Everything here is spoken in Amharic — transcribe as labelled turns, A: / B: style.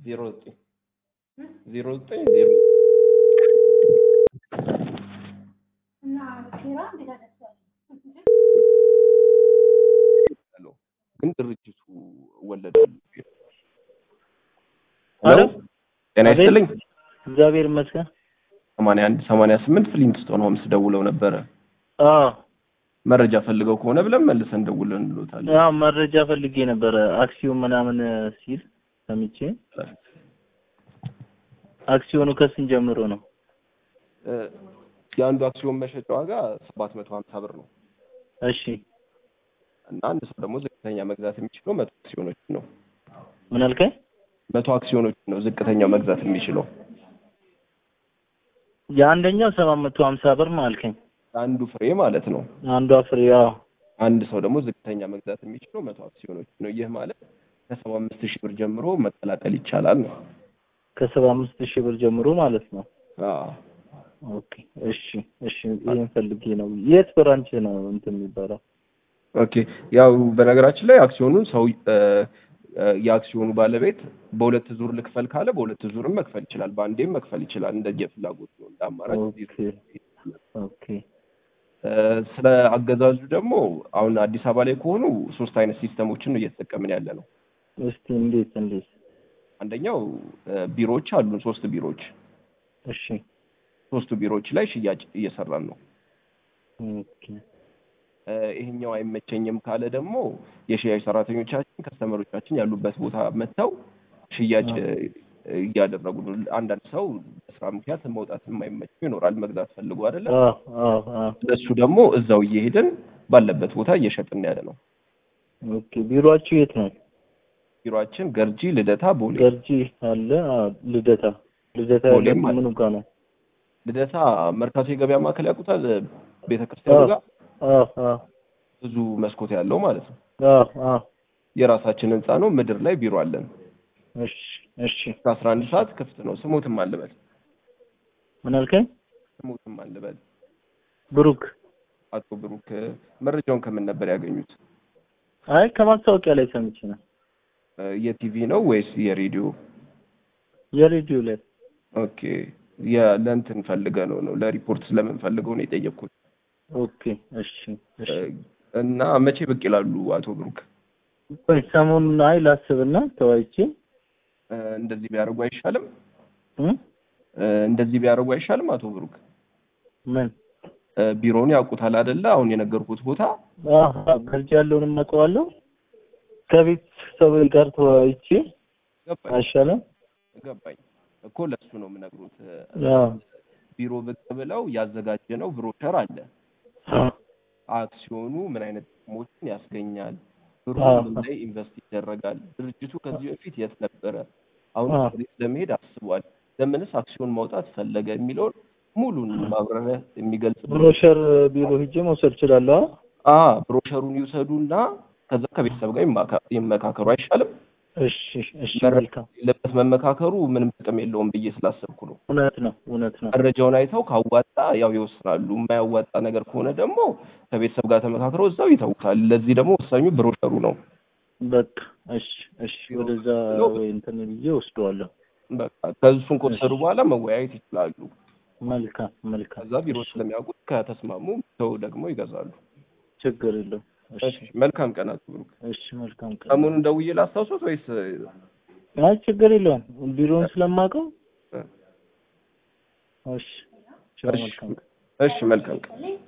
A: ዜሮ ዘጠኝ ዜሮ ዘጠኝ ዜሮ ግን ድርጅቱ ወለዳሉ።
B: ሄሎ
A: ጤና ይስጥልኝ።
B: እግዚአብሔር ይመስገን።
A: ሰማንያ አንድ ሰማንያ ስምንት ፍሊንትስቶን ሆምስ ደውለው ነበረ።
B: አዎ
A: መረጃ ፈልገው ከሆነ ብለን መልሰን ደውለን እንሎታለን።
B: ያው መረጃ ፈልጌ ነበረ አክሲዮን ምናምን ሲል ሰምቼ አክሲዮኑ ከስንት ጀምሮ ነው?
A: እ፣ የአንዱ አክሲዮን መሸጫ ዋጋ ሰባት መቶ ሀምሳ ብር ነው
B: እሺ
A: እና አንድ ሰው ደግሞ ዝቅተኛ መግዛት የሚችለው መቶ አክሲዮኖችን ነው።
B: ምን አልከኝ?
A: መቶ አክሲዮኖችን ነው ዝቅተኛው መግዛት የሚችለው።
B: የአንደኛው ሰባት መቶ ሀምሳ ብር ነው አልከኝ።
A: አንዱ ፍሬ ማለት ነው።
B: አንዷ ፍሬ ያው
A: አንድ ሰው ደግሞ ዝቅተኛ መግዛት የሚችለው መቶ አክሲዮኖች ነው። ይህ ማለት ከሰባ አምስት ሺህ ብር ጀምሮ መቀላቀል ይቻላል ነው።
B: ከሰባ አምስት ሺህ ብር ጀምሮ ማለት ነው።
A: አዎ
B: ኦኬ እሺ እሺ ይሄን ፈልጌ ነው። የት ብራንች ነው እንትን የሚባለው?
A: ኦኬ። ያው በነገራችን ላይ አክሲዮኑን ሰው እ፣ እ፣ የአክሲዮኑ ባለቤት በሁለት ዙር ልክፈል ካለ በሁለት ዙርም መክፈል ይችላል። በአንዴም መክፈል ይችላል። እንደየፍላጎቱ ነው። እንደ አማራጭ
B: ኦኬ ኦኬ
A: እ፣ ስለ አገዛዙ ደግሞ አሁን አዲስ አበባ ላይ ከሆኑ ሶስት አይነት ሲስተሞችን ነው እየተጠቀምን ያለ ነው።
B: እስቲ እንዴት እንዴት?
A: አንደኛው እ፣ ቢሮዎች አሉን፣ ሶስት ቢሮዎች።
B: እሺ
A: ሶስቱ ቢሮዎች ላይ ሽያጭ እየሰራን ነው።
B: ኦኬ
A: እ፣ ይሄኛው አይመቸኝም ካለ ደግሞ የሽያጭ ሰራተኞቻችን ከስተመሮቻችን ያሉበት ቦታ መጥተው ሽያጭ እ፣ እያደረጉ ነው። አንዳንድ ሰው በስራ ምክንያት መውጣት የማይመቸው ይኖራል፣ መግዛት ፈልጎ አይደለም።
B: አዎ አዎ አዎ
A: እሱ ደግሞ እዛው እየሄድን ባለበት ቦታ እየሸጥን ያለ ነው።
B: ኦኬ ቢሮአችሁ የት ነው?
A: ቢሮአችን ገርጂ፣ ልደታ፣ ቦሌ።
B: ገርጂ አለ። አዎ ልደታ ልደታ
A: ቦሌም
B: ያለው
A: አለ።
B: ምኑ ጋር ነው?
A: ልደታ መርካቶ የገበያ ማዕከል ያውቁታል? ቤተክርስቲያኑ
B: አዎ
A: ጋር
B: አዎ አዎ
A: ብዙ መስኮት ያለው ማለት ነው።
B: አዎ አዎ
A: የራሳችን ህንፃ ነው። ምድር ላይ ቢሮ አለን።
B: እሺ እሺ
A: እስከ አስራ አንድ ሰዓት ክፍት ነው። ስሞትም አልበል
B: ምን አልከኝ?
A: ስሞትም አልበል
B: ብሩክ
A: አቶ ብሩክ መረጃውን ከምን ነበር ያገኙት?
B: አይ ከማስታወቂያ ላይ ሰምቼ ነው።
A: እ፣ የቲቪ ነው ወይስ የሬዲዮ?
B: የሬዲዮ ላይ
A: ኦኬ የ- ለእንትን ፈልገ ነው ነው ለሪፖርት ስለምንፈልገው ነው የጠየቅኩት።
B: ኦኬ እሺ እሺ
A: እ፣ እና መቼ ብቅ ይላሉ አቶ ብሩክ?
B: ቆይ ሰሞኑን አይ ላስብና ተወያይቼ
A: እ፣ እንደዚህ ቢያደርጉ አይሻልም?
B: እ
A: እ፣ እንደዚህ ቢያደርጉ አይሻልም አቶ ብሩክ?
B: ምን
A: እ፣ ቢሮውን ያውቁታል አይደለ? አሁን የነገርኩት ቦታ
B: አሃ ገርጂ ያለውን አውቀዋለሁ። ከቤት ሰው ጋር ተወያይቼ
A: ገባኝ
B: አይሻልም?
A: ገባኝ እኮ ለሱ ነው የምነግሩት። እ፣
B: አዎ
A: ቢሮ ብቅ ብለው ያዘጋጀነው ብሮሸር አለ።
B: አዎ
A: አክሲዮኑ ምን አይነት ጥቅሞችን ያስገኛል፣ ብሩ
B: አዎ።
A: ምን ላይ ኢንቨስት ይደረጋል፣ ድርጅቱ ከዚህ በፊት የት ነበረ፣ አሁን
B: አዎ።
A: ወዴት ለመሄድ አስቧል፣ ለምንስ አክሲዮን ማውጣት ፈለገ የሚለውን ሙሉን ማብራሪያ የሚገልጽ
B: ብሮሸር ቢሮ ሂጄ መውሰድ እችላለሁ?
A: አ ብሮሸሩን ይውሰዱና ከዛ ከቤተሰብ ጋር ይማካ- ይመካከሩ አይሻልም?
B: እሺ እሺ
A: መረ-
B: መልካም።
A: ለበት መመካከሩ ምንም ጥቅም የለውም ብዬ ስላሰብኩ ነው።
B: እውነት ነው እውነት ነው።
A: መረጃውን አይተው ካዋጣ ያው ይወስናሉ። የማያዋጣ ነገር ከሆነ ደግሞ ከቤተሰብ ጋር ተመካክረው እዛው ይተውታል። ለዚህ ደግሞ ወሳኙ ብሮሸሩ ነው።
B: በቃ እሺ እሺ ወደዛ ወይ እንትን ብዬ ወስደዋለሁ።
A: በቃ ከእሱን ከወሰዱ በኋላ መወያየት ይችላሉ።
B: መልካም መልካም።
A: ከዛ ቢሮ ስለሚያውቁት ከተስማሙ ሰው ደግሞ ይገዛሉ።
B: ችግር የለውም። እሺ
A: እሺ መልካም ቀን አቶ ብሩክ።
B: እሺ መልካም ቀን።
A: ሰሞኑን ደውዬ ላስታውሶት ወይስ
B: አይ ችግር የለውም። ቢሮውን ስለማውቀው
A: እ፣
B: እሺ ቻው
A: እሺ
B: መልካም ቀን።
A: እሺ መልካም ቀን